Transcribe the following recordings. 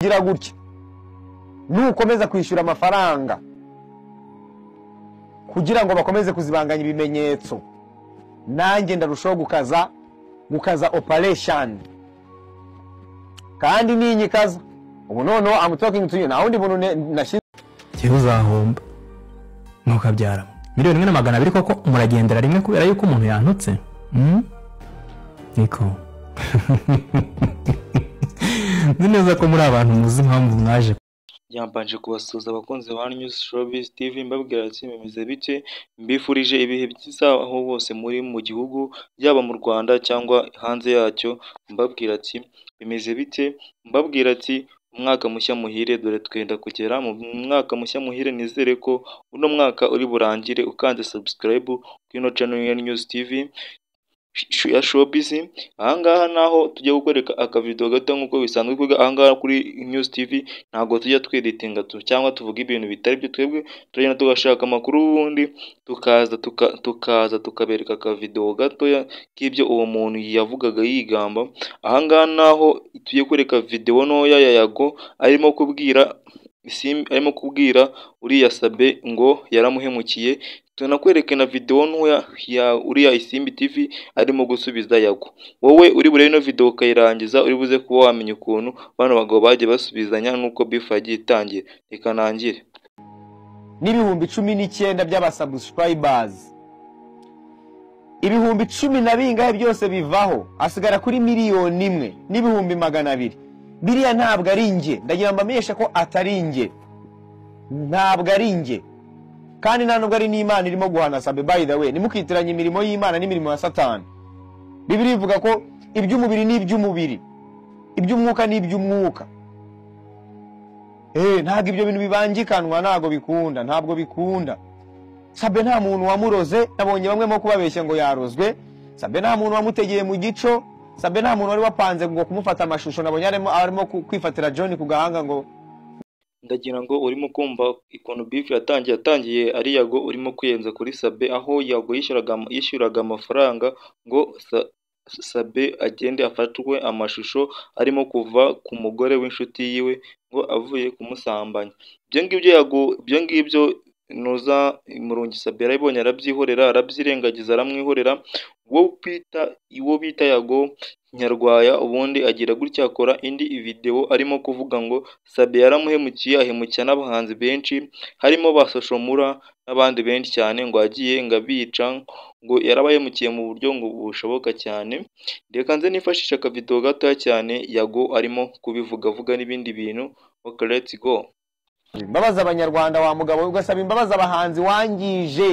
gira gutya nukomeza kwishyura amafaranga kugira ngo bakomeze kuzibanganya ibimenyetso nanjye ndarushaho gukaza gukaza operation kandi ninyikaza ubu noneho I'm talking to you nta wundi muntu ne- nashyize jyewe uzahomba ntukabyaramo miliyoni imwe na magana abiri koko muragendera rimwe kubera yuko umuntu yantutse Mm? niko nzi neza ko muri abantu muzi impamvu mwaje yambanje kubasuhuza abakunzi ba News Showbiz TV mbabwira ati bimeze bike mbifurije ibihe byiza aho bose muri mu gihugu yaba mu Rwanda cyangwa hanze yacyo mbabwira ati bimeze bite mbabwira ati umwaka mushya muhire dore twenda kugera mu mwaka mushya muhire nizere ko uno mwaka uri burangire ukanze subscribe kuri channel ya News TV sh- ya Showbiz ahangaha naho tujya gukwereka akavido gato nk'uko bisanzwe kwiga ahangaha kuri News TV ntabwo tujya tweditinga tu- cyangwa tuvuga ibintu bitari byo twebwe turagenda tugashaka amakuru ubundi tukaza tuka- tukaza tukabereka akavidewo gatoya k'ibyo uwo muntu yavugaga yigamba ahangaha naho tugiye kwereka videwo ntoya ya yago arimo kubwira Sim- arimo kubwira uriya sabe ngo yaramuhemukiye tunakwereke na videwo ntoya ya uriya isimbi tv arimo gusubiza yago wowe uri burebe ino videwo ukayirangiza uri buze kuba wamenya ukuntu bano bagabo bagiye basubizanya n'uko bifu yagiye itangira reka ntangire n'ibihumbi cumi n'icyenda by'abasubscribers ibihumbi cumi na bingahe byose bivaho hasigara kuri miliyoni imwe n'ibihumbi magana abiri biriya ntabwo ari njye ndagira ngo mbamenyeshe ko atari njye ntabwo ari njye kandi nta nubwo ari n'imana irimo guhana sabe by the way ntimukitiranye imirimo y'imana n'imirimo ya satani bibiri ivuga ko iby'umubiri ni iby'umubiri iby'umwuka ni iby'umwuka Eh, ntabwo ibyo bintu bibangikanwa ntabwo bikunda ntabwo bikunda sabe nta muntu wamuroze nabonye bamwe mo kubabeshya ngo yarozwe sabe nta muntu wamutegeye mu gico sabe nta muntu wari wapanze ngo kumufata amashusho nabonye arimo, arimo ku- kwifatira john ku gahanga ngo ndagira ngo urimo kumva ukuntu bifu yatangiye yatangiye ari yago urimo kuyenza kuri sabe aho yago yishyuraga am- yishyuraga amafaranga ngo sa- sabe agende afatwe amashusho arimo kuva ku mugore w'inshuti yiwe ngo avuye kumusambanya ibyo ngibyo yago ibyo ngibyo nuza murungi sabe yarabibonye arabyihorera arabyirengagiza aramwihorera uwo bita uwo bita yago nyarwaya ubundi agira gutya akora indi videwo arimo kuvuga ngo Sabe yaramuhemukiye ahemukira n'abahanzi benshi harimo ba Social Mula n'abandi benshi cyane ngo agiye ngo abica ngo yarabahemukiye mu buryo ngo bushoboka cyane reka nze nifashisha akavidewo gatoya cyane yago arimo kubivugavuga n'ibindi bintu ok let's go mbabaza abanyarwanda wa mugabo we, ugasaba imbabazi abahanzi wangije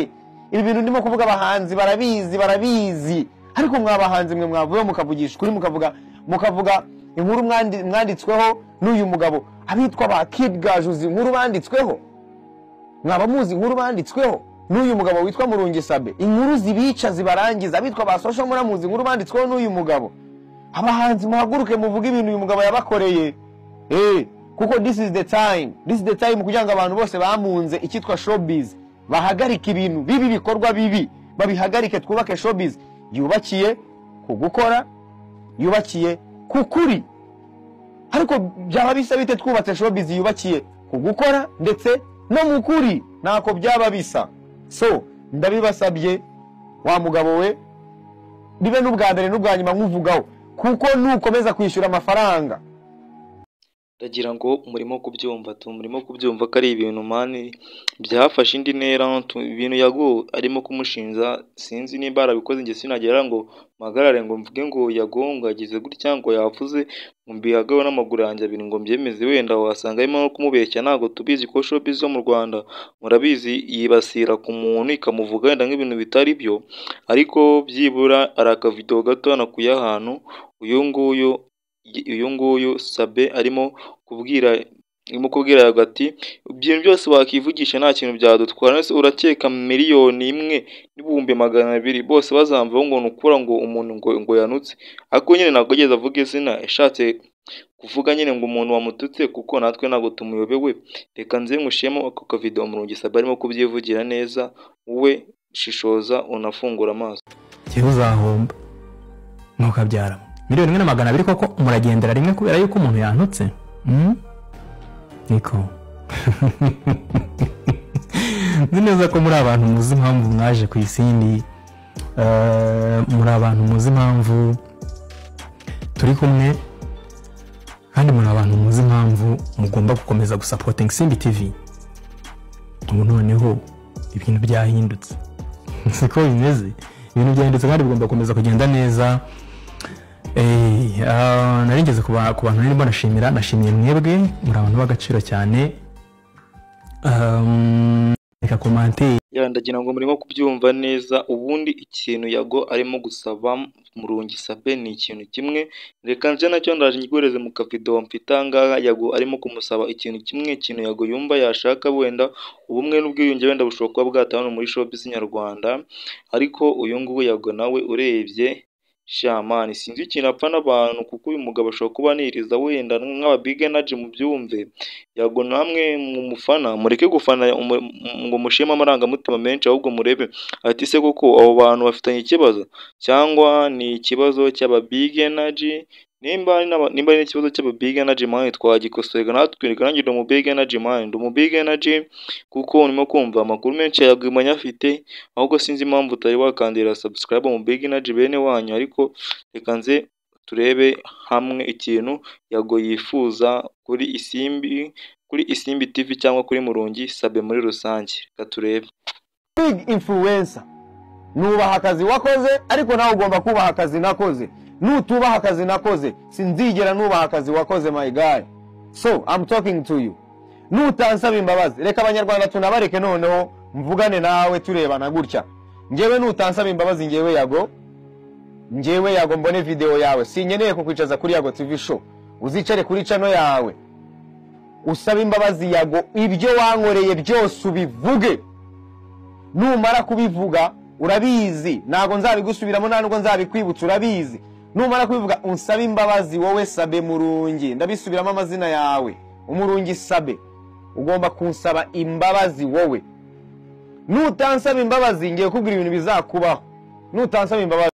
ibi bintu ndimo kuvuga abahanzi barabizi barabizi ariko mwa bahanzi mwe mwavuyeho mukavugisha ukuri mukavuga mukavuga inkuru mwandi- mwanditsweho n'uyu mugabo abitwa ba kid gajuzi inkuru banditsweho mwaba muzi inkuru banditsweho n'uyu mugabo witwa murungi sabe inkuru zibica zibarangiza abitwa ba social muramuzi inkuru banditsweho n'uyu mugabo abahanzi muhaguruke muvuge ibintu uyu mugabo yabakoreye Eh, kuko this is the time this is the time kugira ngo abantu bose bamunze icyitwa showbiz bahagarike ibintu bibi bikorwa bibi babihagarike twubake showbiz yubakiye ku gukora yubakiye ku kuri ariko byaba bisa bite twubatse showbiz yubakiye ku gukora ndetse no mu kuri ntako byaba bisa so ndabibasabye wa mugabo we bibe n'ubwa mbere n'ubwa nyuma nkuvugaho kuko nukomeza kwishyura amafaranga ndagira ngo murimo kubyumva tu murimo kubyumva ko ari ibintu mani byafashe indi ntera tu- ibintu yago arimo kumushinja sinzi nimba arabikoze njye sinagera ngo mpagarare ngo mvuge ngo yago ngo yagize gutya ngo yavuze ngo mbihagaho n'amaguru yanjye abiri ngo mbyemeze wenda wasanga arimo no kumubeshya ntabwo tubizi ko showbiz zo mu Rwanda murabizi yibasira ku muntu ikamuvuga wenda nk'ibintu bitari byo ariko byibura ari akavidewo gato nakuye ahantu uyu nguyu uyu nguyu sabe arimo kubwira arimo kubwira yago ati ibintu byose wakivugisha nta kintu byadutwara ese urakeka miliyoni imwe n'ibihumbi magana abiri bose bazamvaho ngo nukura ngo umuntu ngo, ngo yanutse ariko nyine ntabwo ageze avuga izina yashatse kuvuga nyine ngo umuntu wamututse kuko natwe ntabwo tumuyobewe reka nze ngushemo ako kavidewo murungi sabe arimo kubyivugira neza wowe shishoza unafungura amaso jyewe uzahomba ntukabyaramo miliyoni imwe na magana abiri koko muragendera rimwe kubera yuko umuntu yantutse Mm? niko nzi neza ko muri abantu muzi impamvu mwaje ku isindi eh, muri abantu muzi impamvu turi kumwe kandi muri abantu muzi impamvu mugomba gukomeza gusapotinga simbi tivi ubu noneho ibintu byahindutse siko bimeze ibintu byahindutse kandi bigomba gukomeza kugenda neza Eh, ah, nari ngeze ku ba- ku bantu nari mbonashimira nashimiye mwebwe muri abantu b'agaciro cyane Um, reka komanteri ya ndagira ngo murimo kubyumva neza ubundi ikintu yago arimo gusaba murungi sape ni ikintu kimwe reka nje nacyo ndaje nyigoreze mu kavido mfite ahangaha yago arimo kumusaba ikintu kimwe ikintu yago yumva yashaka wenda ubumwe n'ubwiyunge wenda bushobora kuba bwataha hano muri showbiz nyarwanda ariko uyu nguyu yago nawe urebye shamani sinzi ikintu apfa n'abantu kuko uyu mugabo ashobora kuba aniriza wenda nk'ababig energy mubyumve yago namwe mumufana mureke gufana umu- ngo mushime amarangamutima menshi ahubwo murebe ati se koko abo bantu bafitanye ikibazo cyangwa ni ikibazo cy'aba big energy nimba ari n'aba- nimba ari ikibazo cy'aba big energy mind twagikosorega natwereka nanjye ndi umu big energy mind umu big energy kuko urimo kumva amakuru menshi yagumanye afite ahubwo sinzi impamvu utari wakandira subscribe mu big energy bene wanyu ariko reka nze turebe hamwe ikintu yago yifuza kuri isimbi kuri isimbi tv cyangwa kuri murungi sabe muri rusange reka turebe big influencer nubaha akazi wakoze ariko nawe ugomba kubaha akazi nakoze nutubaha akazi nakoze sinzigera nubaha akazi wakoze my guy so I'm talking to you nutansaba imbabazi reka abanyarwanda tunabareke noneho mvugane nawe turebana gutya ngewe nutansaba imbabazi ngewe yago ngewe yago mbone video yawe sinkeneye kukwicaza kuri yago tv show uzicare kuri cano yawe usaba imbabazi yago ibyo wankoreye byose ubivuge numara kubivuga urabizi ntabwo nzabigusubiramo nta nubwo nzabikwibutsa urabizi numara kubivuga unsabe imbabazi wowe sabe murungi ndabisubiramo amazina yawe umurungi sabe ugomba kunsaba imbabazi wowe nutansaba imbabazi ngiye kukubwira ibintu bizakubaho nutansaba imbabazi